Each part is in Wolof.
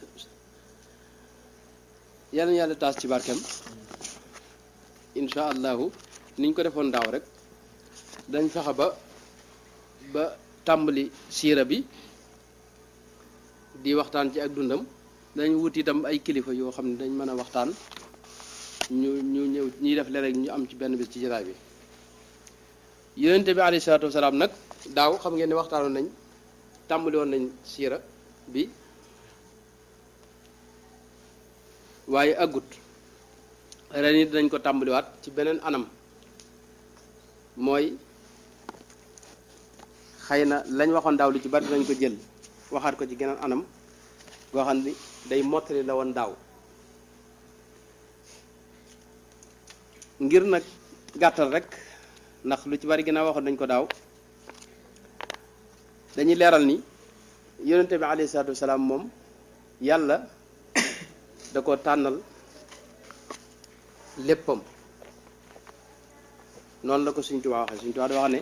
yal na yàlla taas ci barkeem incha allahu niñ ko defoon daaw rek dañ fexe ba ba tàmbali siira bi di waxtaan ci ak dundam dañ wut itam ay kilifa yoo xam ne dañ mën a waxtaan ñu ñu ñëw ñuy def léeg ñu am ci benn bis ci jataay bi yonente bi alayhi salaatu wasalaam nag daaw xam ngeen ne waxtaanoon nañ tàmbali woon nañ siira bi waaye aggut ren it dañ ko tàmbaliwaat ci beneen anam mooy xëy na lañ waxoon daaw lu ci bari dañ ko jël waxaat ko ci geneen anam goo xam ni day mottali la woon daaw ngir nag gàttal rek ndax lu ci bari ginnaaw waxoon nañ ko daaw dañuy leeral ni yonente bi alayhi salaatu wasalaam moom yàlla da ko tànnal léppam noonu la ko Sëñ Tuubaa waxee Sëñ Tuubaa da wax ne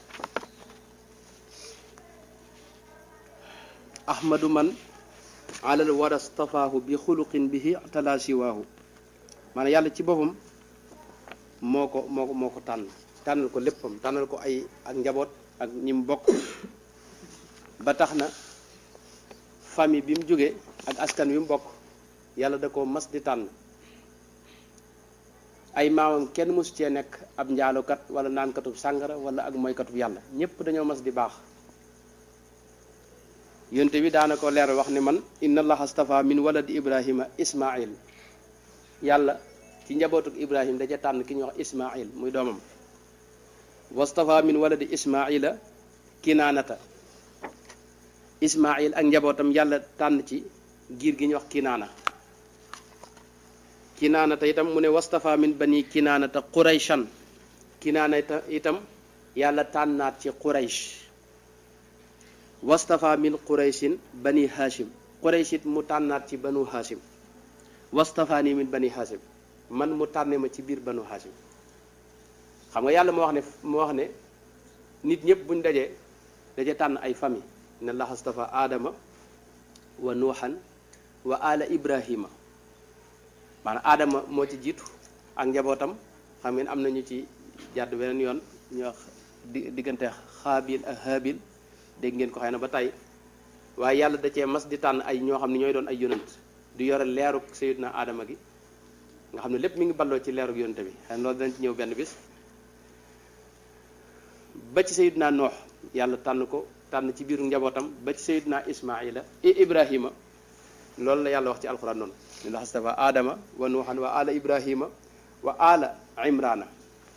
ahmadu man alal wara stafaahu bi xuluqin bihi tala siwaahu maanaam yàlla ci boppam moo ko moo ko moo ko tànn tànnal ko léppam tànnal ko ay ak njaboot ak ñi mu bokk ba tax na famille bi mu jógee ak askan wi mu bokk yàlla da ko mas di tànn ay maamam kenn mosu cee nekk ab njaalukat wala naankatub sàngara wala ak mooykatub yàlla ñépp dañoo mas di baax yonte bi daana ko leer wax ne man inna allaha astafa min waladi ibrahima ismail yàlla ci njabootuk ibrahim da ca tànn ki ñuy wax ismail muy doomam wastafa min waladi ismaila kinaanata ismail ak njabootam yàlla tànn ci giir gi ñuy wax kinaana kinaanata itam mu ne wastafa min bani kinaanata qurayshan kinaanata itam yàlla tànnaat ci quraysh wastafa min qurayshin bani hashim quraysh it mu tànnaat ci banu hashim wastafaani min bani hashim man mu tànne ma ci biir banu hashim xam nga yàlla moo wax ne moo wax ne nit ñëpp buñ dajee daje tànn ay famille ne allah astafa aadama wa nuuxan wa ala ibrahima maanaam aadama moo ci jiitu ak njabootam xam ngeen am nañu ci jàdd beneen yoon ñu wax di diggante xaabil ak haabil dégg ngeen ko xëy na ba tey waaye yàlla da cee mas di tànn ay ñoo xam ne ñooy doon ay yonant di yore leeruk sayidna aadama gi nga xam ne lépp mi ngi balloo ci leeruk yonante bi xëy na loolu danañ ci ñëw benn bis ba ci sayidna noox yàlla tànn ko tànn ci biiru njabootam ba ci sayidna ismaila ibrahima loolu la yàlla wax ci alxuraan noonu ne la astafa aadama wa nuuxan wa ala ibrahima wa ala imrana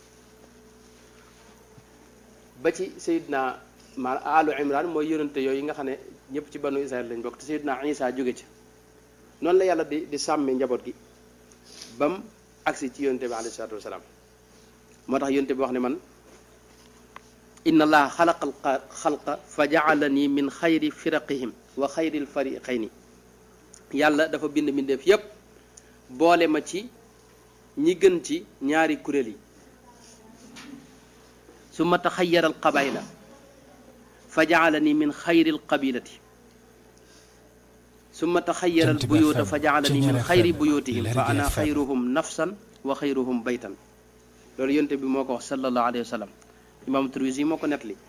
ba ci sayidna ma alu imran mooy yonante yooyu nga xam ne ñëpp ci banu israel lañ bokk te sayidna isa jóge ci noonu la yàlla di di sàmme njaboot gi bam agsi ci yonante bi alayhi salatu wasalaam moo tax yonante bi wax ne man inna allaha xalaqa al xalqa fa jaalani min xayri firaqihim wa xayri lfariqayni yàlla dafa bind mbindeef yépp boole ma ci ñi gën ci ñaari kuréel yi su ma taxayyara alqabayla fa jaalani min xayri alqabilati su ma taxayyara albuyuuta fa jaalani min xayri buyuutihim fa ana xayruhum nafsan wa xayruhum baytan loolu yonte bi moo ko wax sallallahu alayhi wa sallam imam Tirmisi moo ko nettali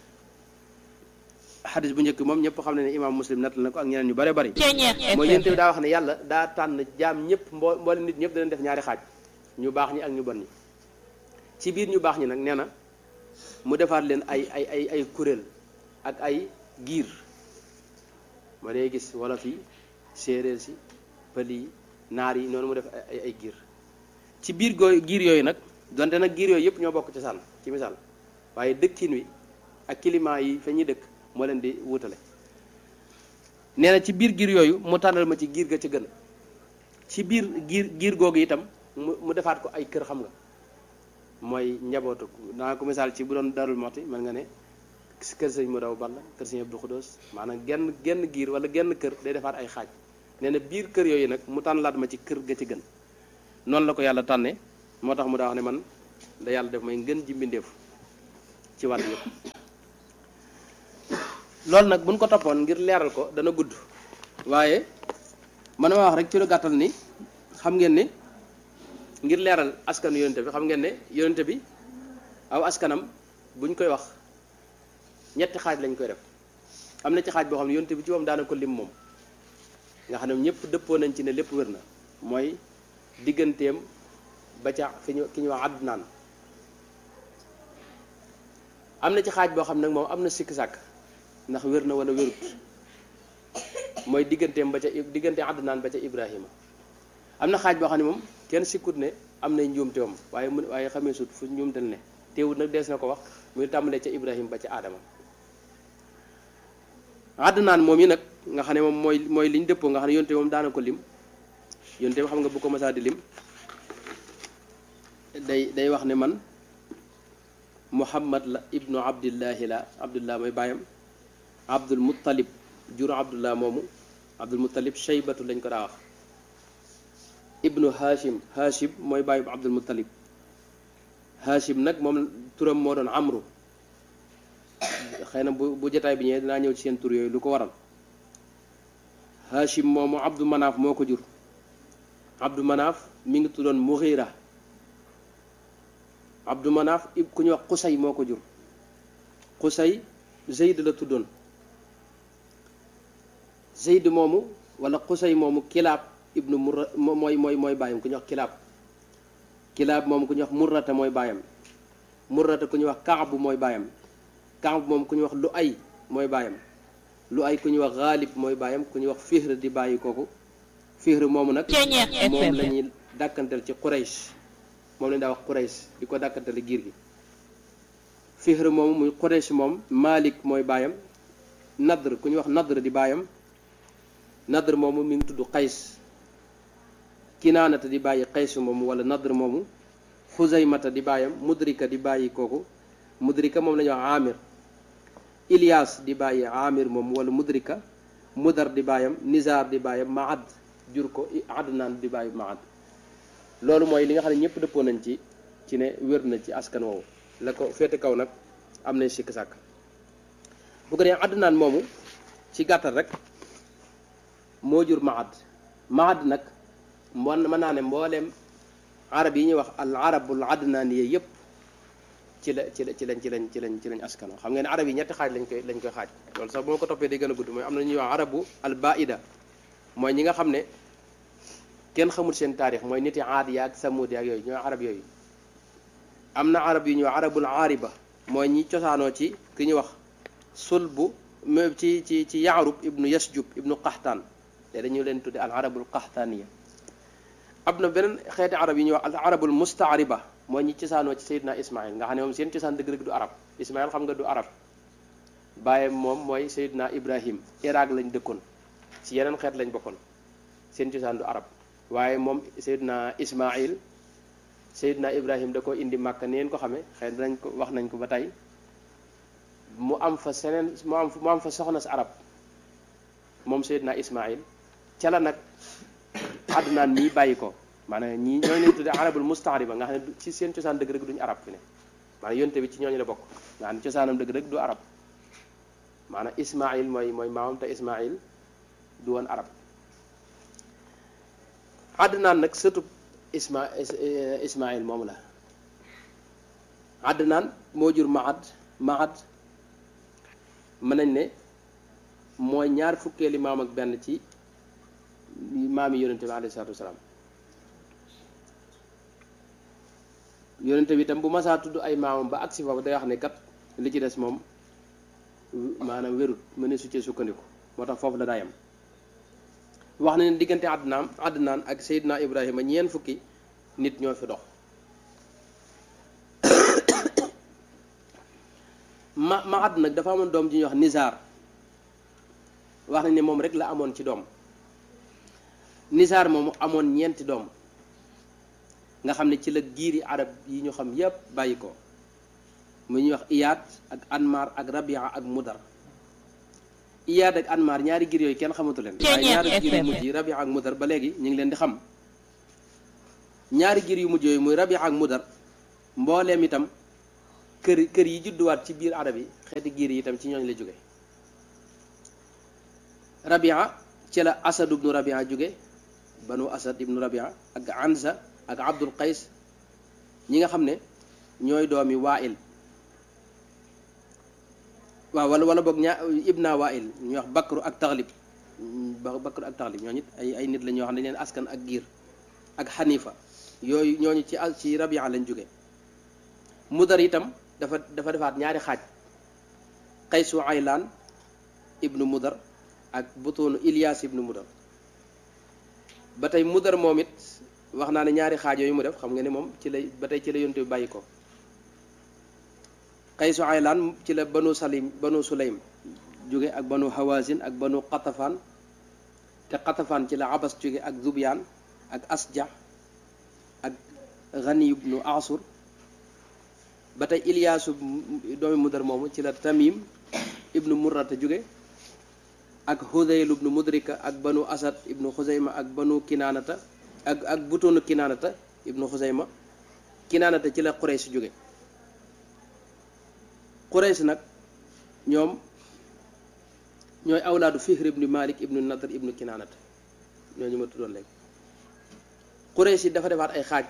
xadis bu njëkk moom ñëpp xam ne ne imam muslim nettal na ko ak ñeneen ñu bare bari mooy yonte bi daa wax ne yàlla daa tànn jaam ñëpp mboo mboole nit ñëpp danañ def ñaari xaaj ñu baax ñi ak ñu bon ñi ci biir ñu baax ñi nag nee na mu defaat leen ay ay ay ay kuréel ak ay giir ma day gis wolof yi séeréer si pël yi naar yi noonu mu def ay ay giir ci biir gooy giir yooyu nag donte nag giir yooyu yëpp ñoo bokk ci sànn ci misaal waaye dëkkin wi ak climat yi fa ñuy dëkk moo leen di wutale nee na ci biir giir yooyu mu tànnal ma ci giir ga ca gën ci biir giir giir googu itam mu mu defaat ko ay kër xam nga mooy njabootu naa ko misaal ci bu doon darul moti mën nga ne kër sëñ mu daw balla kër sëñ Abdou Xudoos maanaam genn genn giir wala genn kër day defaat ay xaaj nee na biir kër yooyu nag mu tànnalaat ma ci kër ga ci gën noonu la ko yàlla tànne moo tax mu daa wax ne man da yàlla def may ngën ji mbindeefu ci wàll yëpp loolu nag buñ ko toppoon ngir leeral ko dana gudd waaye man ma wax rek ci lu gàttal ni xam ngeen ni ngir leeral askanu yonente bi xam ngeen ne yonente bi aw askanam buñ koy wax ñetti xaaj lañ koy def am na ci xaaj boo xam ne yonente bi ci moom daana ko lim moom nga xam ne ñëpp dëppoo nañ ci ne lépp wér na mooy digganteem ba ca fi ñu ki ñu wax Adnaan am na ci xaaj boo xam nag moom am na sikk sàkk ndax wér na wala wérut mooy digganteem ba ca diggante Adnaan ba ca Ibrahima am na xaaj boo xam ne moom kenn sikkut ne am nay njuumte moom waaye mu waaye xamee sut fu njuumtal ne teewut nag dees na ko wax muy tàmbalee ca Ibrahima ba ca Adama Adnaan moom yi nag nga xam ne moom mooy mooy liñ dëppoo nga xam ne yonte moom daana ko lim yonte xam nga bu ko masaa di lim day day wax ne man muhammad la ibnu abdillahi la abdullah mooy baayam abdul muttalib jur abdullah moomu abdul muttalib shaybatu lañ ko daa wax ibnu hashim hashim mooy baayu abdul muttalib hashim nag moom turam moo doon amru xëy na bu bu jotaay bi ñëwee dinaa ñëw ci seen tur yooyu lu ko waral hashim moomu abdu manaaf moo ko jur abdu manaaf mi ngi tuddoon mughira abdu manaaf ku ñuy wax xusay moo ko jur xusay zeyd la tuddoon zeyd moomu wala xusay moomu kilaab ibnu murra mooy mooy mooy bàyyam ku ñuy wax kilaab kilaab moomu ku ñuy wax murrata mooy bàyyam murrata ku ñuy wax kaabu mooy bàyyam kaabu moom ku ñuy wax lu ay mooy bàyyam lu ay ku ñuy wax xaalib mooy bàyyam ku ñuy wax fihr di bàyyi kooku fihr moomu nag moom la ñuy dàkkantal ci quraysh moom lañ daa wax quraysh di ko dàkkantale giir gi fihr moomu muy quraysh moom malik mooy bàyyam nadr ku ñuy wax nadr di bàyyam nadr moomu mi ngi tudd qays kinaanata di bàyyi qays moomu wala nadr moomu xuzaymata di bàyyam mudrika di bàyyi kooku mudrika moom la ñuy wax amir ilias di bàyyi amir moomu wala mudrika mudar di bàyyam nizar di bàyyam maad jur ko adnaan di bàyyi maad loolu mooy li nga xam ne ñëpp dëppoo nañ ci ci ne wér na ci askan woowu la ko féete kaw nag am nañ sikk sàkk bu ko dee adnaan moomu ci gàttal rek moo jur maad maad nag mon mën naa ne mbooleem arab yi ñuy wax al arabul adnaan yi yëpp ci la ci la ci lañ ci lañ ci lañ ci lañ askan xam ngeen ne arab yi ñetti xaaj lañ koy lañ koy xaaj loolu sax bu ma ko toppee day gën a gudd mooy am na ñuy wax arabu al baida mooy ñi nga xam ne kenn xamul seen taarix mooy niti aad yaag samud yaag yooyu ñooy arab yooyu am na arab yu ñuy wax arabul aariba mooy ñi cosaanoo ci ki ñuy wax sulbu ci ci ci yaarub ibnu yasjub ibnu qaxtaan te dañu leen tudde al arabul qaxtaaniya am na beneen xeeti arab yi ñuy wax al arabul mustaariba mooy ñi cosaanoo ci sayidna ismail nga xam ne moom seen cosaan dëgg-dëgg du arab ismail xam nga du arab bàyyam moom mooy sayidna ibrahim iraq lañ dëkkoon ci yeneen xeet lañ bokkoon seen cosaan du arab waaye moom sayidna ismail sayidna ibrahim da ko indi màkka ni ngeen ko xamee xëy nañ ko wax nañ ko ba tey mu am fa seneen mu am mu am fa soxna si arab moom sayidna ismail ca la nag àddunaan mii bàyyi ko maanaam ñii ñooñu leen tuddee arabul mustaariba nga xam ne ci seen cosaan dëgg rek duñu arab fi ne maanaam yonte bi ci ñooñu la bokk nga xam ne cosaanam dëgg rek du arab maanaam ismail mooy mooy maamam te ismail du woon arab àddunaan nag sëtub isma ismail moom la àddunaan moo jur maad maad mën nañ ne mooy ñaar fukkeeli maam ak benn ci maam yi yonente bi alayhi salaatu wasalaam yonente bi itam bu masaa tudd ay maamam ba agsi foofu day wax ne kat li ci des moom maanaam wérut mëne su cee sukkandiku moo tax foofu la daayam wax na ne diggante àddunaan àddunaan ak Seydina Ibrahima ñeent fukki nit ñoo fi dox ma ma àdd nag dafa amoon doom ji ñuy wax Nizar wax nañ ne moom rek la amoon ci doom Nizar moomu amoon ñeenti doom nga xam ne ci la giiri arab yi ñu xam yépp bàyyi ko mu ñuy wax Iyaad ak Anmar ak Rabia ak Mudar Iyaad ak Anmar ñaari giir yooyu kenn xamatu leen waaye ñaari giir yu mujj yi Rabia ak Mudar ba léegi ñu ngi leen di xam ñaari giir yu mujj yooyu muy Rabia ak Mudar mbooleem itam kër kër yi judduwaat ci biir arab yi xeeti giir yi itam ci ñooñ la jóge Rabia ci la Asad ibnu Rabia jóge banu asad ibnu rabia ak ansa ak abdul qays ñi nga xam ne ñooy doomi wail waaw wala wala boog ñaa ibna wail ñuy wax bakru ak taxlib bakru ak taxlib ñooñu it ay ay nit la ñoo xam ne leen askan ak giir ak xanifa yooyu ñooñu ci ci rabia lañ jóge mudar itam dafa dafa defaat ñaari xaaj qaysu aylaan ibnu mudar ak butuunu Ilias ibnu mudar ba tey mudar moom it wax naa ne ñaari xaaj yooyu mu def xam nga ne moom ci la ba tey ci la yonte bi bàyyi ko qaysu aylaan ci la banu salim banu sulaym jóge ak banu hawazin ak banu qatafaan te qatafaan ci la abas jóge ak zubyaan ak asja ak ghani ibnu asur ba tey Iliyaasu doomi mudar moomu ci la tamim ibnu murrata jóge ak hudayl ibnu mudrika ak banu asad ibnu xusayma ak banu kinaanata ak ak butoonu kinaanata ibnu xusayma kinaanata ci la qurays jóge qurays nag ñoom ñooy awlaadu fihr ibnu malik ibnu nadr ibnu kinaanata ñooñu ma tuddoon léegi qurays yi dafa defaat ay xaaj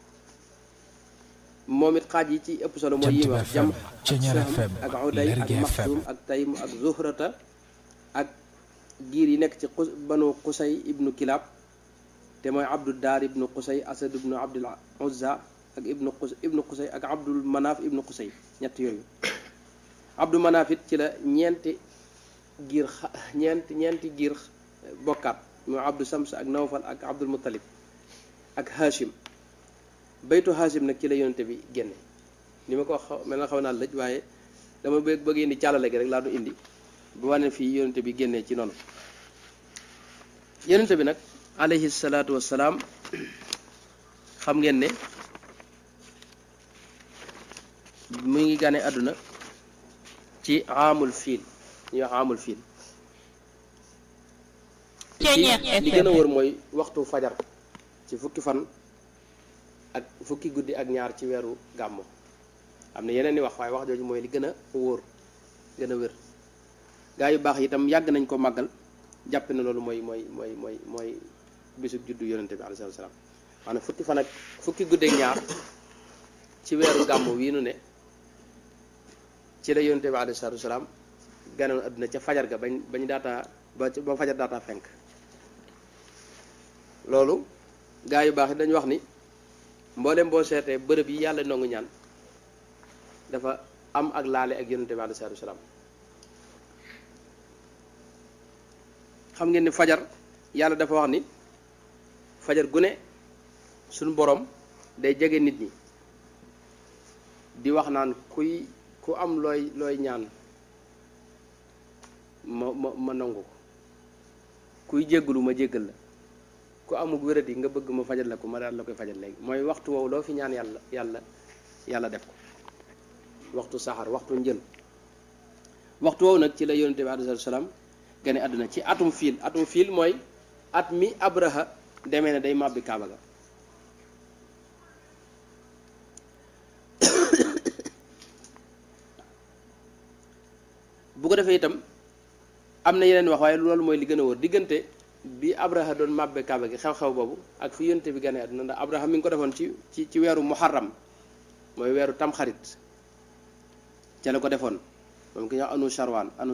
moom it xaaj yi ci ëpp solo mooy yi wax jam ak uday ak maxsum ak taym ak zuhrata ak giir yi nekk ci banu qusay ibnu kilab te mooy abdul daar ibnu qusay asad ibnu abdul uzza ak ibnu qus ibnu qusay ak abdul manaaf ibnu qusay ñett yooyu abdul manaaf it ci la ñeenti giir ñeenti ñeenti giir bokkaat mooy abdul sams ak nawfal ak abdul muttalib ak hashim baytu hashim nag ci la yonente bi génne ni ma ko wax mel na xaw naa lëj waaye dama bëgg bëgg indi càllale gi rek laa du indi bu wane fii yonente bi génnee ci noonu yonente bi nag alayhi salaatu wassalaam xam ngeen ne mu ngi gane àdduna ci amul fiil ñuy wax amul fiil li gën a wër mooy waxtu fajar ci fukki fan ak fukki guddi ak ñaar ci weeru gàmmu am na yeneen i wax waaye wax jooju mooy li gën a wóor gën a wér gaa yu baax yi itam yàgg nañ ko màggal jàpp na loolu mooy mooy mooy mooy mooy bisub juddu yonente bi alayhi salaam maanaam fukki fan ak fukki guddi ak ñaar ci weeru gàmmu wii nu ne ci la yonente bi alayhi salaam ganoon adduna ca fajar ga bañ bañ daataa ba ba fajar daataa fenk loolu gaa yu baax yi dañu wax ni mboolem boo seetee bërëb yi yàlla nangu ñaan dafa am ak laale ak yonente bi alayhi salaam xam ngeen ni fajar yàlla dafa wax ni fajar gu ne suñu borom day jege nit ñi di wax naan kuy ku am looy looy ñaan ma ma ma nangu ko kuy jéggalu ma jéggal la ku amug wéradi nga bëgg ma fajal la ko ma daal la koy fajal léegi mooy waxtu woowu loo fi ñaan yàlla yàlla yàlla def ko waxtu saxar waxtu njël waxtu woowu nag ci la yonente bi alayhi salaam gane àdduna ci atum fiil atum fiil mooy at mi abraha demee ne day màbbi kaaba ga bu ko defee itam am na yeneen wax waaye loolu mooy li gën a wóor diggante bi abraha doon màbbe kaaba gi xew-xew boobu ak fi yonte bi gane àdduna ndax abraha mi ngi ko defoon ci ci ci weeru muharram mooy weeru tamxarit ca la ko defoon moom ki ñuy wax anu charwaan anu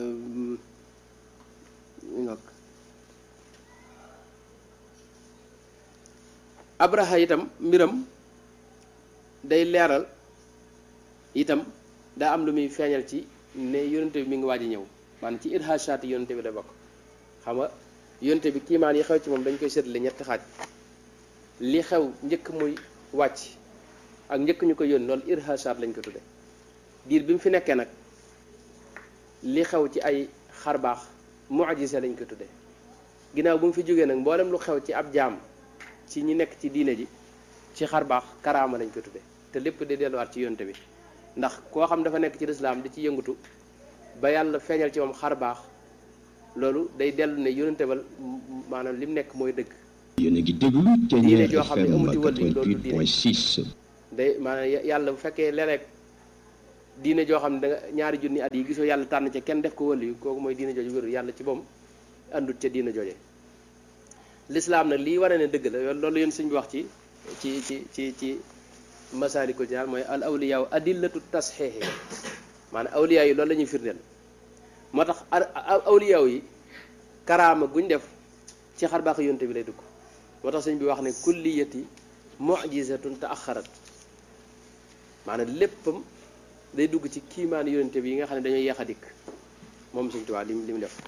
abraha itam mbiram day leeral itam daa am lu muy feeñal ci ne yonente bi mi ngi waaj a ñëw maanaam ci irhashaati yonente bi la bokk xam nga yonente bi kiimaan yi xew ci moom dañ koy seetle ñetti xaaj li xew njëkk muy wàcc ak njëkk ñu ko yónni loolu irhashaat lañ ko tudde diir bi mu fi nekkee nag li xew ci ay xarbaax mu'jiza lañ ko tudde ginnaaw bu mu fi jógee nag mboolem lu xew ci ab jaam ci ñi nekk ci diine ji ci xarbaax karaama lañ ko tudde te lépp di delluwaat ci yonte bi ndax koo xam dafa nekk ci lislaam di ci yëngatu ba yàlla feeñal ci moom xarbaax loolu day dellu ne yonente ba maanaam li mu nekk mooy dëgg yéen a ngi déglu diine joo xam ne FM amuti wàll yi loolu du diine 88.6 day maanaam yàlla bu fekkee léeg-léeg diine joo xam ne da nga ñaari junni at yi gisoo yàlla tànn ca kenn def ko wàll yi kooku mooy diine jooju wérul yàlla ci boom àndut ca diine jooje lislaam nag lii wane ne dëgg la loolu yéen suñ bi wax ci ci ci ci ci masaalikul jinaan mooy al awliyaaw adillatu tasxiixi maanaam awliyaaw yi loolu la ñuy firndeel moo tax awliyaaw yi karaama guñ def ci xar baax yonte bi lay dugg moo tax sëñ bi wax ne kulliyati mujizatun taaxarat maanaam léppam day dugg ci kiimaan yonte bi yi nga xam ne dañoo yeex a dikk moom sëñ Tuubaa lim li mu def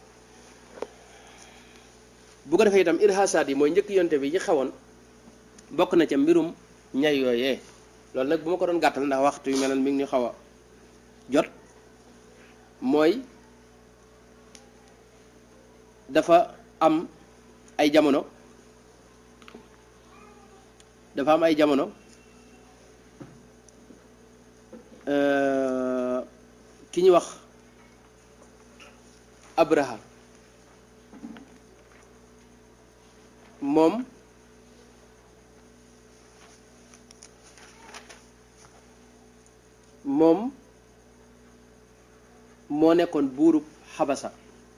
bu ko defee itam irhaasaat yi mooy njëkk yonte bi yi xewoon bokk na ca mbirum ñay yooyee loolu nag bu ma ko doon gàttal ndax waxtu yu mel mi ngi ñu xaw a jot mooy dafa am ay jamono dafa am ay jamono ki ñu wax Abraha moom moom moo nekkoon buurub xabasa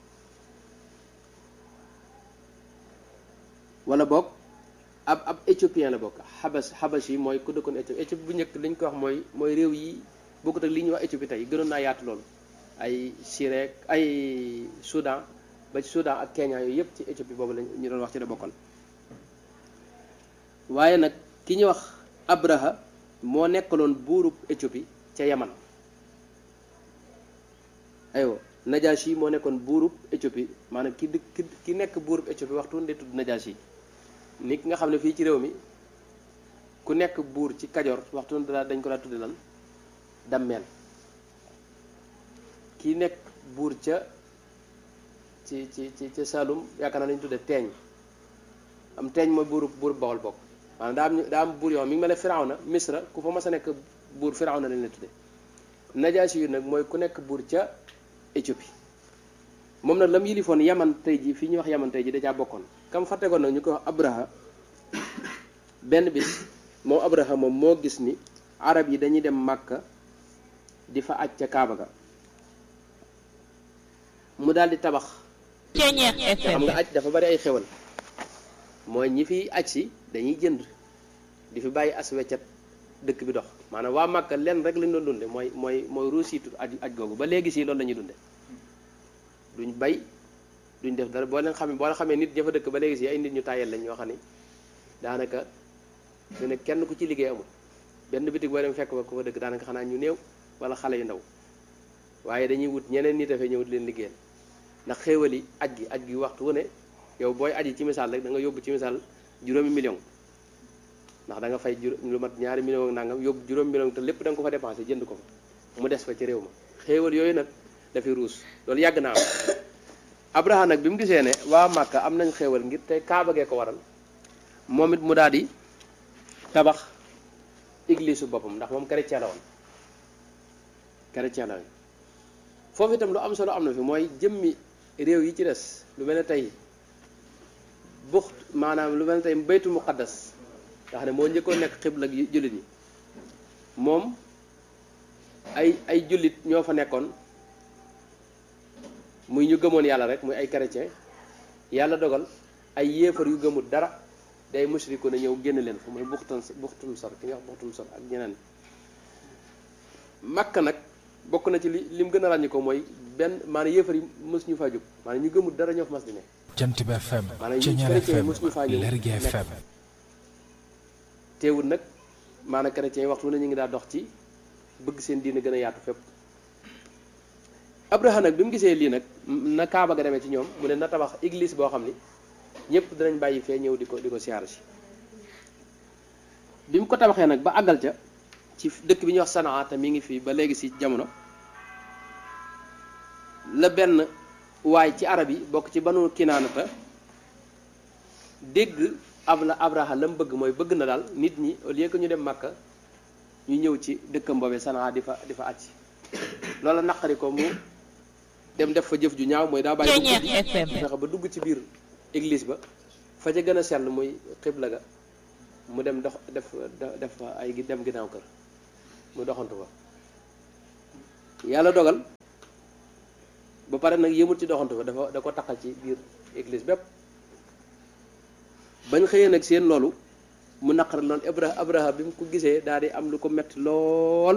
wala boog ab ab éthiopien la bokk xabas xabas yi mooy ku dëkkoon Éthiopie Éthiopie bu njëkk li ñu ko wax mooy mooy réew yi bokkut ak li ñuy wax Éthiopie tey gënoon naa yaatu loolu ay Sirek ay Soudan ba ci Soudan ak Kenya yooyu yëpp ci Éthiopie boobu lañ ñu doon wax ci la bokkoon waaye nag ki ñuy wax Abraha moo nekkaloon buurub Éthiopie ca Yaman aywa Najashi moo nekkoon buurub Éthiopie maanaam ki dëkk ki nekk buurub Éthiopie waxtu woon de tudd Najashi ni ki nga xam ne fii ci réew mi ku nekk buur ci Kajoor waxtu woon dañ ko daa tudde lan dammeel ki nekk buur ca ci ci ci ca Saalum yaakaar naa lañu tudde teeñ am teeñ mooy buurub buurub Bawol bokk maanaam daa am daa am buur yoo mi ngi mel ne Firawna Misra ku fa mas a nekk buur Firawna lañ la tudde Najaasi yu nag mooy ku nekk buur ca Éthiopie moom nag la mu yilifoon yaman tey ji fii ñuy wax yaman tey ji da caa bokkoon kam fa tegoon nag ñu koy wax Abraha benn bis moom Abraha moom moo gis ni arab yi dañuy dem Màkka di fa aj ca Kaaba ga mu daal di tabax xam nga aj dafa bari ay xewal mooy ñi fi aj si dañuy jënd di fi bàyyi as weccat dëkk bi dox maanaam waa Màkka lenn rek lañ doon dunde mooy mooy mooy ruusiitu aj aj googu ba léegi si loolu la ñuy dunde duñ bay duñ def dara boo leen xamee boo leen xamee nit ña fa dëkk ba léegi si ay nit ñu tàyyel lañ ñoo xam ni daanaka su ne kenn ku ci liggéey amul benn bitig boo dem fekk ba ku fa dëkk daanaka xanaa ñu néew wala xale yu ndaw waaye dañuy wut ñeneen nit dafay ñëw di leen liggéeyal ndax xéewali aj gi aj gi waxtu wu ne yow booy aji ci misaal rek da nga yóbbu ci misaal juróomi million ndax da nga fay lu mat ñaari million ak nangam yóbbu juróomi million te lépp da nga ko fa dépensé jënd ko fa mu des fa ci réew ma xéewal yooyu nag dafay ruus loolu yàgg naa am Abraha nag bi mu gisee ne waa Màkka am nañ xéewal ngir tey Kaaba gee ko waral moom it mu daal di tabax église su boppam ndax moom chrétien la woon chrétien la woon foofu itam lu am solo am na fi mooy jëmmi réew yi ci des lu mel ne tey buxt maanaam lu mel ne tey baytu muqaddas nga xam ne moo njëkkoon nekk xibla ak jullit yi moom ay ay jullit ñoo fa nekkoon muy ñu gëmoon yàlla rek muy ay chrétien yàlla dogal ay yéefar yu gëmul dara day musriku na ñëw génn leen fa muy buxtan buxtum sor ki nga wax buxtum sor ak ñeneen makka nag bokk na ci li lim gën a ràññi ko mooy benn maanaam yéefar yi mës ñu faa jóg maanaam ñu gëmul dara ñoo fa mas di ne jant bi FM maanaam ñu Ceñeer chrétien yi FM mës ñu faa ñëw Lergui nekk FM teewul nag maanaam chrétien yi waxtu na ñu ngi daa dox ci bëgg seen diine gën a yaatu fépp Abraha nag bi mu gisee lii nag na Kaaba ga demee ci ñoom mu ne na tabax église boo xam ni ñëpp dinañ bàyyi fee ñëw di ko di ko siyaara si bi mu ko tabaxee nag ba àggal ca ci dëkk bi ñuy wax Sanaa te mi ngi fii ba léegi si jamono la benn waay ci arab yi bokk ci banu kinaanata dégg ab la Abraha la mu bëgg mooy bëgg na daal nit ñi au lieu que ñu dem Makka ñu ñëw ci dëkkam boobee Sanaa di fa di fa àcc loola naqari ko mu dem def fa jëf ju ñaaw mooy daa bàyyi ba Ceñeer guddi FM. fexe ba dugg ci biir église ba fa ca gën a sell muy xibla ga mu dem dox def def fa ay gi- dem ginnaaw kër mu doxantu fa yàlla dogal ba pare nag yëmul ci doxantu fa dafa da ko taxal ci biir église bépp bañ xëyee nag seen loolu mu naqar lool Abraha Abraha bi mu ko gisee daal di am lu ko metti lool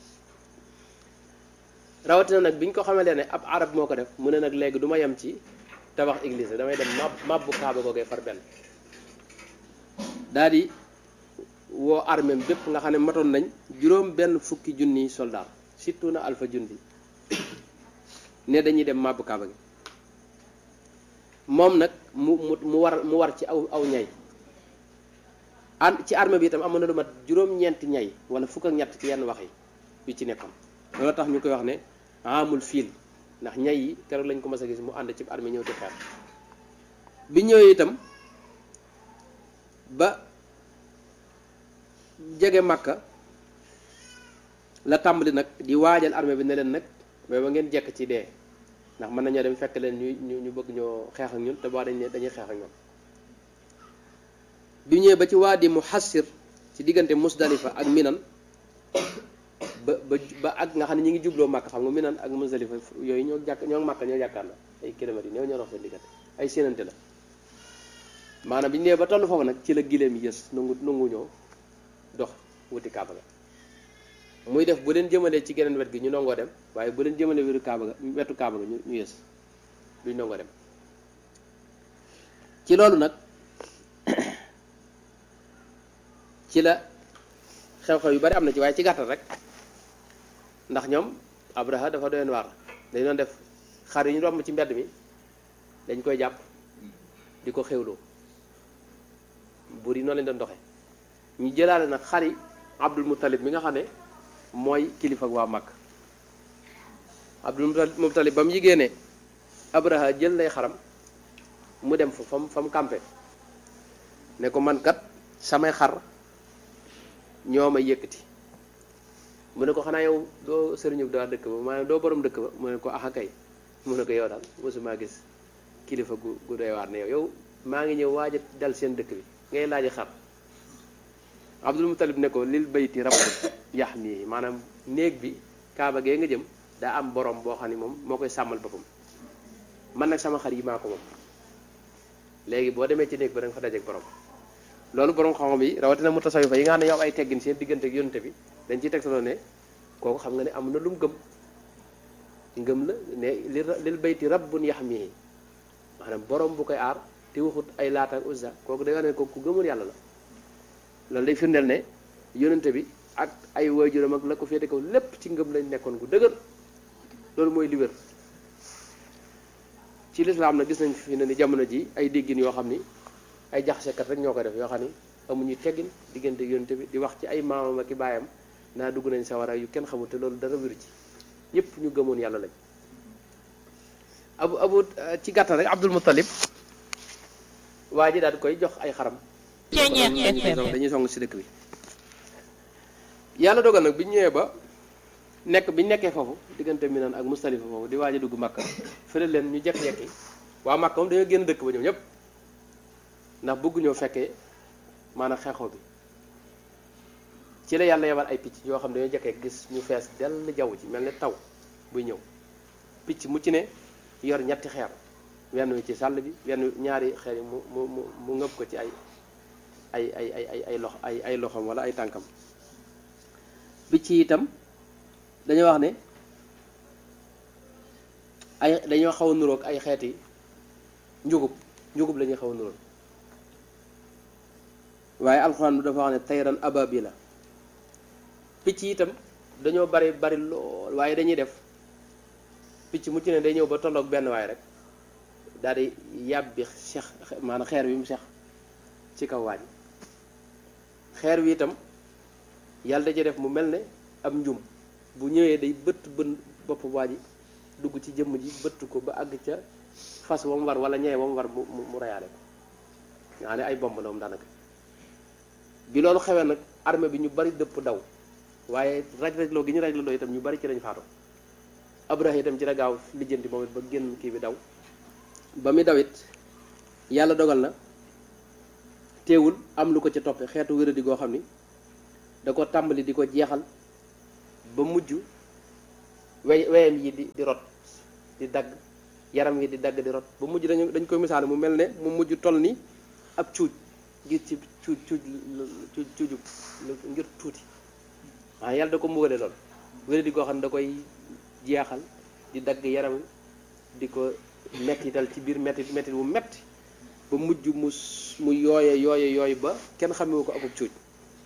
rawatina nag bi ñu ko xamalee ne ab arab moo ko def mu ne nag léegi du ma yem ci tabax église damay dem mab mabbu kaaba googee far benn daal di woo armée bépp nga xam ne matoon nañ juróom benn fukki junniy soldat surtout na alpha junni ne dañuy dem mabbu kaaba gi moom nag mu mu mu war mu war ci aw aw ñay an ci armée bi itam amoon na lu mat juróom-ñeenti ñay wala fukk ak ñett ci yenn wax yi yu ci nekkoon loolu tax ñu koy wax ne amul fiil ndax ñay yi keroog lañ ko mas a gis mu ànd ci armée ñëw di xeex bi ñëwee itam ba jege Makka la tàmbali nag di waajal armée bi ne leen nag mais ba ngeen jekk ci dee ndax mën nañoo dem fekk leen ñu ñu bëgg ñoo xeex ak ñun te boo dañ ne dañuy xeex ak ñoom bi ñëwee ba ci waadi Muhassir ci diggante Musdalifa ak Minan ba ba ba ak nga xam ne ñi ngi jubloo Makka xam nga Minan ak Musdalifa yooyu ñoo jàkk ñoo Makka ñoo jàkkaar la ay kilomètres yi néew ñoo dox seen diggante ay séenante la maanaam bi ñu ñëwee ba toll foofu nag ci la gileem yi yës nangu nangu ñoo dox wuti Kaaba ga muy def bu leen jëmalee ci geneen wet gi ñu nangoo dem waaye bu leen jëmalee wetu Kaaba ga wetu Kaaba ga ñu ñu yës duñ nangoo dem ci loolu nag ci la xew-xew yu bari am na ci waaye ci gàttal rek ndax ñoom Abraha dafa doyoon waar dañ doon def xar yi ñu romb ci mbedd mi dañ koy jàpp di ko xewloo buur yi noonu lañ doon doxe ñu jëlaale nag xari Abdul Muttalib mi nga xam ne mooy kilifa ak waa Makka Abdul Muttalib ba mu yigée ne Abraha jël lay xaram mu dem fa fam fa mu campé ne ko man kat samay xar ñoo ma yëkkati mu ne ko xanaa yow doo sëriñu daa dëkk ba maanaam doo borom dëkk ba mu ne ko axa kay mu ne ko yow daal mosuma gis kilifa gu gu doy waar ne yow yow maa ngi ñëw waaj a dal seen dëkk bi ngay laaji xar Abdul Mutalib ne ko lil bayti rabb yax mii maanaam néeg bi kaaba gee nga jëm daa am borom boo xam ne moom moo koy sàmmal boppam man nag sama xar yi maa ko moom léegi boo demee ci néeg ba da nga fa dajeek borom loolu borom xam-xam yi rawatina mu tasawifa yi nga xam ne ñoo am ay teggin seen diggante ak yonte bi dañ ciy tegtaloo ne kooku xam nga ne am na lu mu gëm ngëm la ne li lil bayti rabbun yaxmihi maanaam borom bu koy aar te waxut ay laata ak uzza kooku day wax ne kooku ku gëmul yàlla la loolu day firndeel ne yonente bi ak ay waajuram ak la ko féete kaw lépp ci ngëm lañ nekkoon gu dëgër loolu mooy li wér ci lislaam na gis nañ fi ne ni jamono ji ay déggin yoo xam ni ay jaxasekat rek ñoo ko def yoo xam ni amuñu teggin diggante yonte bi di wax ci ay maamam ak i baayam naa dugg nañ sawara yu kenn xamul te loolu dara wéru ci ñëpp ñu gëmoon yàlla lañ abu abu ci gàttal rek Abdul Muttalib waa ji daal di koy jox ay xaram dañuy song si dëkk bi yàlla dogal nag bi ñu ñëwee ba nekk bi ñu nekkee foofu diggante Minan ak Mustalifa foofu di waaj a dugg Makka fële leen ñu jekk-jekki waa Makka moom dañoo génn dëkk ba ñoom ñëpp ndax bëgguñoo fekkee maanaam xeexoo bi ci la yàlla yebal ay picc yoo xam ne dañoo jekkee gis ñu fees dell jaww ji mel ne taw buy ñëw picc mu ci ne yor ñetti xeer wenn wi ci sàll bi wenn ñaari xeer yi mu mu mu mu ngëb ko ci ay ay ay ay ay ay lox ay ay loxoom wala ay tànkam picc yi itam dañoo wax ne ay dañoo xaw a nuroog ay xeeti njugub njugub la ñuy xaw a nuroog waaye alxuraan bi dafa wax ne tayran ababila picc yi itam dañoo bari bari lool waaye dañuy def picc mu ci ne day ñëw ba tolloog benn waay rek daal di yàbbi sex maanaam xeer wi mu sex ci kaw waaj xeer wi itam yàlla da ci def mu mel ne am njum bu ñëwee day bëtt bën bopp waa ji dugg ci jëmm ji bëtt ko ba àgg ca fas wa mu war wala ñee wa mu war mu mu reyaale ko nga xam ne ay bomb la moom daanaka bi loolu xewee nag armée bi ñu bari dëpp daw waaye raj-rajloo gi ñu raj-rajloo itam ñu bari ci lañ faatu Abraha itam ci la gaaw lijjanti moom it ba génn kii bi daw ba muy dawit yàlla dogal na teewul am lu ko ci toppe xeetu wéradi goo xam ni da ko tàmbali di ko jeexal ba mujj wey weyam yi di di rot di dagg yaram yi di dagg di rot ba mujj dañu dañ koy misaale mu mel ne mu mujj toll ni ab cuuj gis ci cuuj cuuj cuuj cuujub ngir tuuti waaw yàlla da ko mbugale lool wéra di koo xam ne da koy jeexal di dagg yaram di ko mettital ci biir mettit mettit bu metti ba mujj mu mu yooye yooye yooyu ba kenn xamewu ko akub cuuj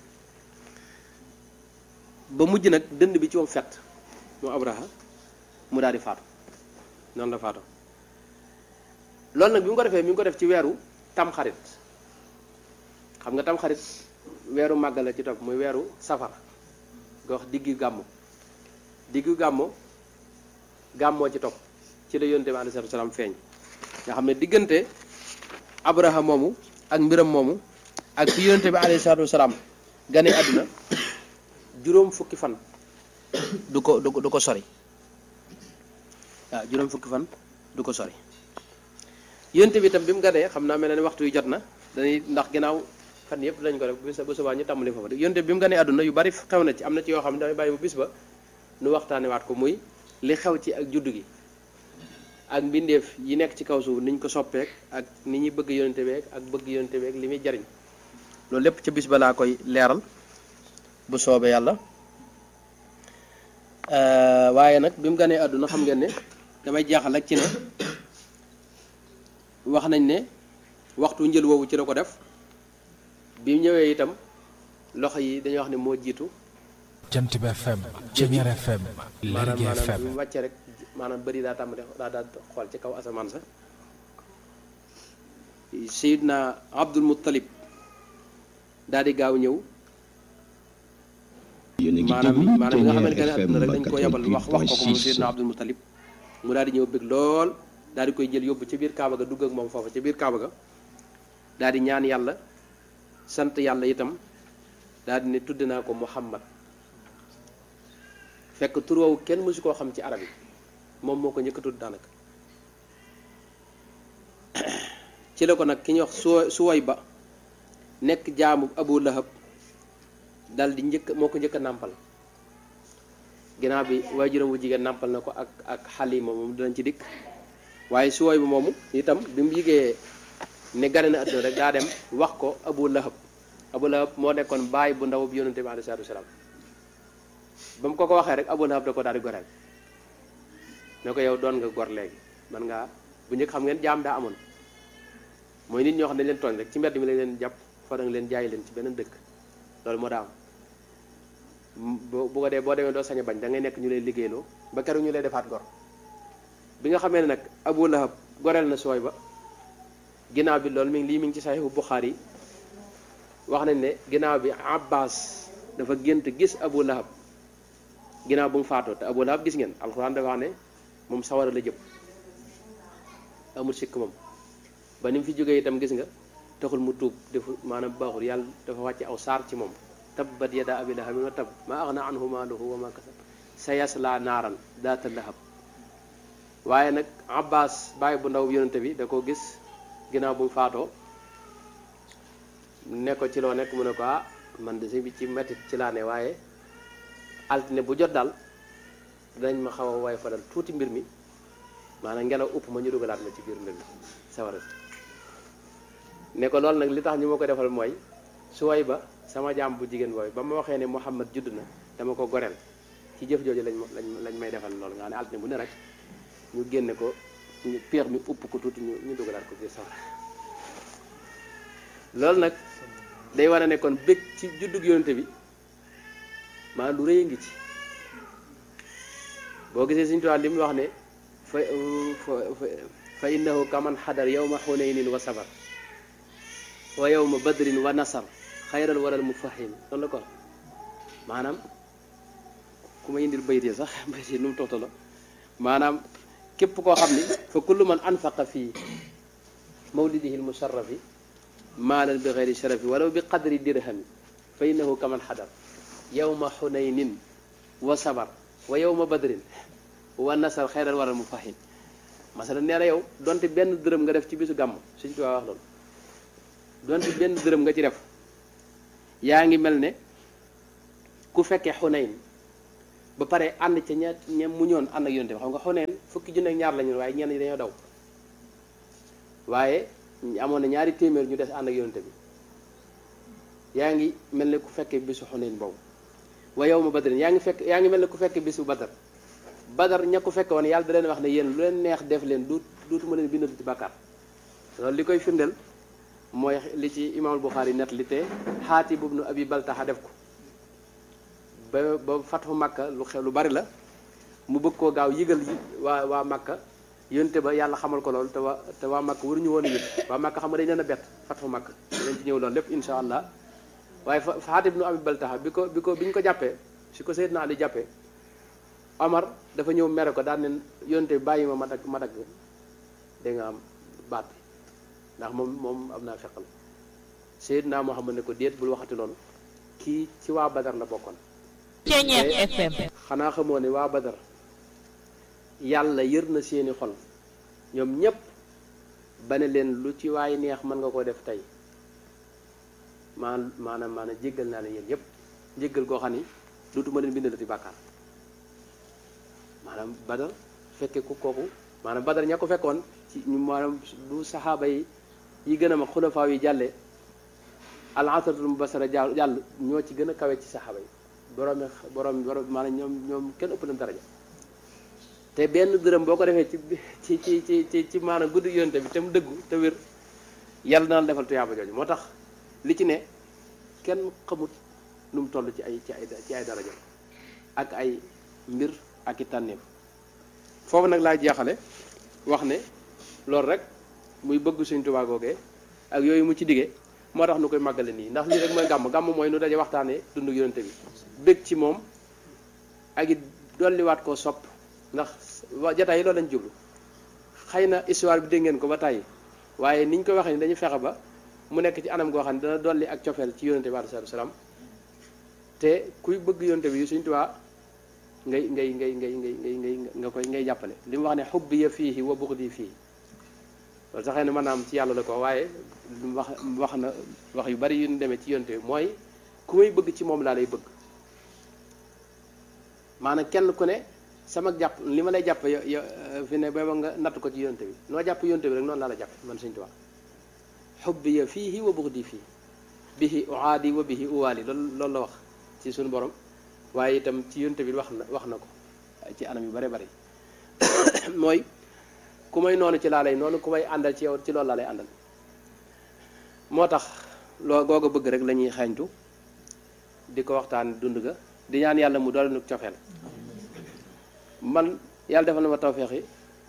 ba mujj nag dënd bi ci moom fett moom abraha mu daal di faatu noonu la faatu loolu nag bi mu ko defee mi ngi ko def ci weeru tamxarit xam nga tamxarit weeru màggal la ci topp muy weeru safar nga wax diggu gàmmu diggu gàmmu gàmmoo ci topp ci la yonte bi alayhi salaatu salaam feeñ nga xam ne diggante abraha moomu ak mbiram moomu ak fi yonte bi alayhi salaatu salaam gane àdduna juróom fukki fan du ko du ko du ko sori waaw juróom fukki fan du ko sori yonte bi itam bi mu ganee xam naa mel na ne waxtu yu jot na dañuy ndax ginnaaw fan yëpp lañ ko def bis ba subaa ñu tàmbali foofu yonte bi mu ganee àdduna yu bari xew na ci am na ci yoo xam ne damay bàyyi bu bis ba nu waxtaane waat ko muy li xew ci ak juddu gi ak mbindeef yi nekk ci kaw suuf niñ ko soppeek ak ni ñuy bëgg yonente beek ak bëgg yonente beek li muy jariñ loolu lépp ca bis ba laa koy leeral bu soobee yàlla waaye nag bi mu ganee àdduna xam ngeen ne damay jeexal rek ci ne wax nañ ne waxtu njël woowu ci la ko def bi mu ñëwee itam loxo yi dañuy wax ne moo jiitu jant bi FM Ceñeer FM maanaam Lergui maanaam FM bi mu wàccee rek maanaam bëri daa tàmbali daa daa xool ci kaw asamaan sa Seydina Abdul Muttalib daal di gaaw ñëw yéen a ngi maanaam déglu maanaam bi nga xamante ne Ceñeer àdduna rek dañ ko yabal wax wax ko ko moom 88.6 Seydina Abdul Muttalib mu daal di ñëw bëgg lool daal di koy jël yóbbu ca biir Kaaba ga dugg ak moom foofa ca biir Kaaba ga daal di ñaan yàlla sant yàlla itam daal di ne tudd naa ko Muhammad fekk tur woowu kenn mësu koo xam ci arab yi moom moo ko njëkk a tudd daanaka ci la ko nag ki ñuy wax su suway ba nekk jaamu Abu Lahab dal di njëkk moo ko njëkk a nàmpal ginnaaw bi waajuram wu jigéen nàmpal na ko ak ak Xalima moom dinañ ci dikk waaye suway ba moomu itam bi mu yigee ne gane na àdduna rek daa dem wax ko Abu Lahab Abu Lahab moo nekkoon baay bu ndaw bu yonente bi alayhi salaatu wasalaam ba mu ko ko waxee rek Abu Lahab da ko daal di goreel ne ko yow doon nga gor léegi man ngaa bu njëkk xam ngeen jaam daa amoon mooy nit ñoo xam ne dañ leen tooñ rek ci mbedd mi lañ leen jàpp fa da nga leen jaay leen ci beneen dëkk loolu moo daa am bu bu ko dee boo demee doo sañ a bañ da ngay nekk ñu lay liggéeyloo ba keroog ñu lay defaat gor bi nga xamee ne nag Abu Lahab goreel na sooy ba ginnaaw bi loolu mi ngi lii mi ngi ci saxiixu Buxaari yi wax nañ ne ginnaaw bi Abbas dafa gént gis Abu Lahab ginnaaw bu mu faatoo te Abu Lahab gis ngeen alxuraan dafa wax ne moom sawara la jëm amul sikk moom ba ni mu fi jógee itam gis nga taxul mu tuub defu maanaam baaxul yàlla dafa wàcce aw saar ci moom tabbat yada abi lahabin wa tab ma axna anhu maaluhu wa ma kasab sa yasla naaran daata lahab waaye nag Abbas bàyyi bu ndaw yonente bi da koo gis ginnaaw bu mu faatoo ne ko ci loo nekk mu ne ko ah man de bi ci mettit ci laa ne waaye altine bu jot daal dinañ ma xaw a waay fa dal tuuti mbir mi maanaam ngelaw upp ma ñu dugalaat ma ci biir mbir mi sawara si ne ko loolu nag li tax ñu ma ko defal mooy su way ba sama jaam bu jigéen booy ba ma waxee ne Muhammad judd na dama ko goreel ci jëf jooju lañ ma lañ lañ may defal loolu nga xam ne altine bu ne rek ñu génne ko ñu peex mi upp ko tuuti ñu ñu dugalaat ko biir sawara loolu nag day wane ne kon bëgg ci juddug yonente bi maanaam lu rëy a ngi ci boo gisee suñu tubaab li mu wax ne fa fa fa innahu kaman xadar yawma xunaynin wa sabar wa yawma badrin wa nasar xayral waral mufahim loolu la ko maanaam ku ma indil bayit yi sax bayit yi nu mu toxtalo maanaam képp koo xam ni fa kullu man anfaqa fii mawlidihi lmusharrafi maalan bi xeyri sharafi walaw bi qadri dirhami fa innahu kaman xadar yawma xunaynin wa sabar wa yawma badrin wa nasar xayral waral mufahim masala nee na yow donte benn dërëm nga def ci bisu gàmm suñ tuwaa wax loolu donte benn dërëm nga ci def yaa ngi mel ne ku fekkee xunayn ba pare ànd ca ña ña mu ñoon ànd ak yonte bi xam nga xunayn fukki junne ak ñaar lañu waaye ñenn ñi dañoo daw waaye amoon na ñaari téeméer ñu des ànd ak yonte bi yaa ngi mel ne ku fekkee bisu xunayn boobu wa yow ma badrin yaa ngi fekk yaa ngi mel ne ku fekkee bisu badar badar ña ko fekke woon yàlla da leen wax ne yéen lu leen neex def leen du duutuma leen bindal ci bàkkaar loolu li koy firndeel mooy li ci imaamul Buxaari net li te Xaatib ibnu Abi Baltaxa def ko ba ba fatxu Makka lu xew lu bari la mu bëgg koo gaaw yëgal yi waa waa Makka yonte ba yàlla xamal ko loolu te waa te waa Makka waruñu woon a yëg waa Makka xam nga dañ leen a bett fatxu Makka dañ ci ñëw loolu lépp insha allah waaye fa Xaatib ibnu Abi Baltaxa bi ko bi ko bi ñu ko jàppee si ko Seydina Ali jàppee Omar dafa ñëw mere ko daan ne yonte bi bàyyi ma ma dagg ma dagg da nga am baat bi ndax moom moom am naa feqal Seydina Muhammad ne ko déet bul waxati loolu kii ci waa Badar la bokkoon Ceeñeer FM xanaa xamoo ne waa Badar yàlla yër na seeni xol ñoom ñépp ba ne leen lu ci waay neex mën nga ko def tey maan maanaam maanaam jéggal naa leen yéen ñépp jéggal koo xam ni dootuma leen bindalati bàkkaar maanaam Badar fekke ku kooku maanaam Badar ña ko fekkoon ci ñu maanaam bu saxaaba yi yi gën a mag xulafaaw yi jàllee al asratul mubashara jàll jàll ñoo ci gën a kawe ci saxaaba yi borom borom borom maanaam ñoom ñoom kenn ëpp leen daraja te benn dërëm boo ko defee ci ci ci ci ci maanaam guddi yonte bi te mu dëggu te wér yàlla na la defal tuyaaba jooju moo tax li ci ne kenn xamut nu mu toll ci ay ci ay ci ay daraja ak ay mbir ak i tànneef foofu nag laa jeexale wax ne loolu rek muy bëgg Sëñ Tuubaa googee ak yooyu mu ci diggee moo tax nu koy màggale nii ndax lii rek mooy gàmm gàmm mooy nu daje waxtaanee dundu yonente bi bëgg ci moom ak it dolliwaat koo sopp ndax wa jataay yi loolu lañ jublu xëy na histoire bi dégg ngeen ko ba tàyyi waaye niñ ko waxee ni dañu fexe ba mu nekk ci anam goo xam ne dana dolli ak cofeel ci yonente bi alayhi salaam te kuy bëgg yonente bi Sëñ Tuubaa ngay ngay ngay ngay ngay ngay ngay nga koy ngay jàppale li mu wax ne xubbi ya fii wa buxdi fii loolu sax xëy na maanaam ci yàlla la ko waaye wax wax na wax yu bari yu ñu demee ci yonte bi mooy ku may bëgg ci moom laa lay bëgg maanaam kenn ku ne sama jàpp li ma lay jàpp yo yo fi ne booba nga natt ko ci yonte bi noo jàpp yonte bi rek noonu laa la jàpp man Sëñ Tuubaa xubbi ya fii wa buxdi fii bihi uaadi wa bihi uwaali loolu loolu la wax ci suñu borom waaye itam ci yonte bi wax na wax na ko ci anam yu bare bari mooy ku may noonu ci laa lay noonu ku may àndal ci yow ci loolu laa lay àndal moo tax loo googa bëgg rek la ñuy xeeñtu di ko waxtaan dund ga di ñaan yàlla mu doole nu cofeel man yàlla defal na ma tawfeex yi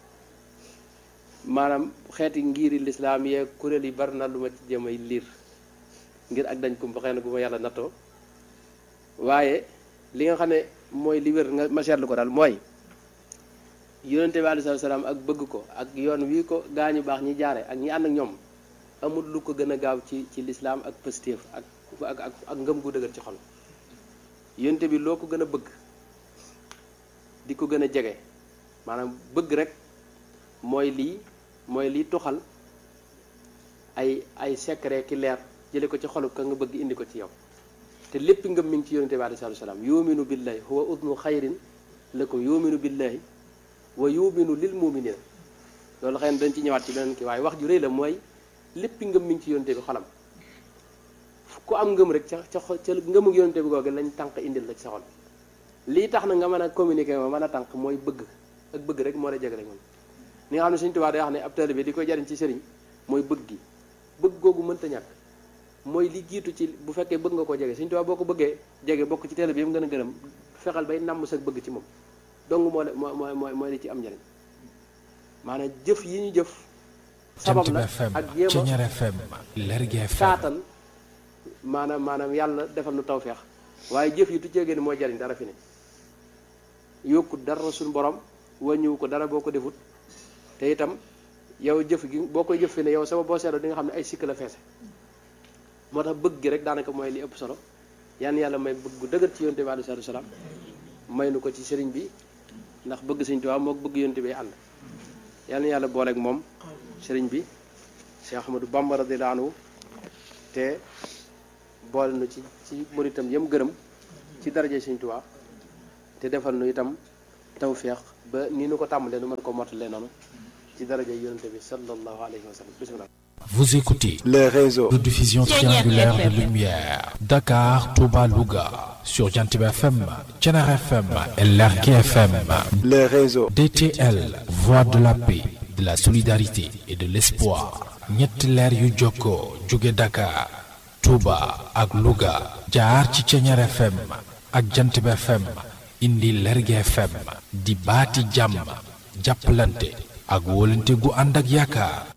maanaam xeeti ngiri lislaam yee kuréel yi bari na lu ma ci jëmay liir ngir ak dañ kumba xëy na gu ma yàlla nattoo waaye li nga xam ne mooy li wér nga ma seetlu ko daal mooy yonente bi alayhi salaam ak bëgg ko ak yoon wii ko gaañu baax ñi jaare ak ñi ànd ak ñoom amul lu ko gën a gaaw ci ci lislaam ak positif ak ak ak ak ngëm gu dëgër ci xol yonente bi loo ko gën a bëgg di ko gën a jege maanaam bëgg rek mooy lii mooy lii tuxal ay ay secret ki leer jële ko ci xolu ka nga bëgg indi ko ci yow te lépp ngëm mi ngi ci yonente bi alayhi salaam yuminu billahi huwa udnu xayrin lakum yuminu billahi wa yuminu lil muminina loolu xëy na dañ ci ñëwaat ci beneen kii waaye wax ju rëy la mooy lépp ngëm mi ngi ci yonente bi xolam ku am ngëm rek ca ca ca ngëmu yonente bi googu lañ tànk indil la ci sa xol lii tax na nga mën a communiquer ma mën a tànk mooy bëgg ak bëgg rek moo lay jegale moom ni nga xam ne Sëñ Tuubaa day wax ne ab taalibe bi di koy jariñ ci sëriñ mooy bëgg gi bëgg googu mënta ñàkk mooy li jiitu ci bu fekkee bëgg nga ko jege Sëñ Tuubaa boo ko bëggee jege bokk ci taalibe bi mu gën a gërëm fexal bay namm sa bëgg ci moom dong moo moo mooy mooy li ci am njëriñ maanaam jëf yi ñu jëf sabab la ak jéem a saatan maanaam maanaam yàlla defal nu tawfeex waaye jëf yi tu ceegee ni mooy jariñ dara fi ne yokku dara suñu borom wàññiwu ko dara boo ko defut te itam yow jëf gi boo koy jëf fi ne yow sama boo seetloo di nga xam ne ay sikk la feese moo tax bëgg gi rek daanaka mooy li ëpp solo yan yàlla may bëgg gu dëgër ci yonte bi alayhi salaatu salaam may nu ko ci sëriñ bi ndax bëgg sëriñ Tuubaa moo bëgg yonte bi ànd yal na yàlla booleeg moom sëriñ bi Cheikh Ahmadou Bamba radiyallahu anhu te boole nu ci ci muritam yëm gërëm ci daraje sëriñ Tuubaa te defal nu itam tawféex ba ni nu ko tàmbalee nu mën ko mottalee noonu ci daraje yonente bi sallallahu alayhi wa sallam bismillah Vous écoutez les réseaux. de diffusion triangulaire de lumière. Dakar, Touba, Louga. Sur Jantib FM, Tchenar FM et Lerki FM. les réseaux. DTL, Voix de la paix, de la solidarité et de l'espoir. ñetti leer yu jokkoo jóge Dakar, Touba ak Louga. jaar ci Tchenar FM ak Jantib FM. indi Lerki FM. di baati jàmm. jàppalante ak wóolante gu ànd ak yaakaar.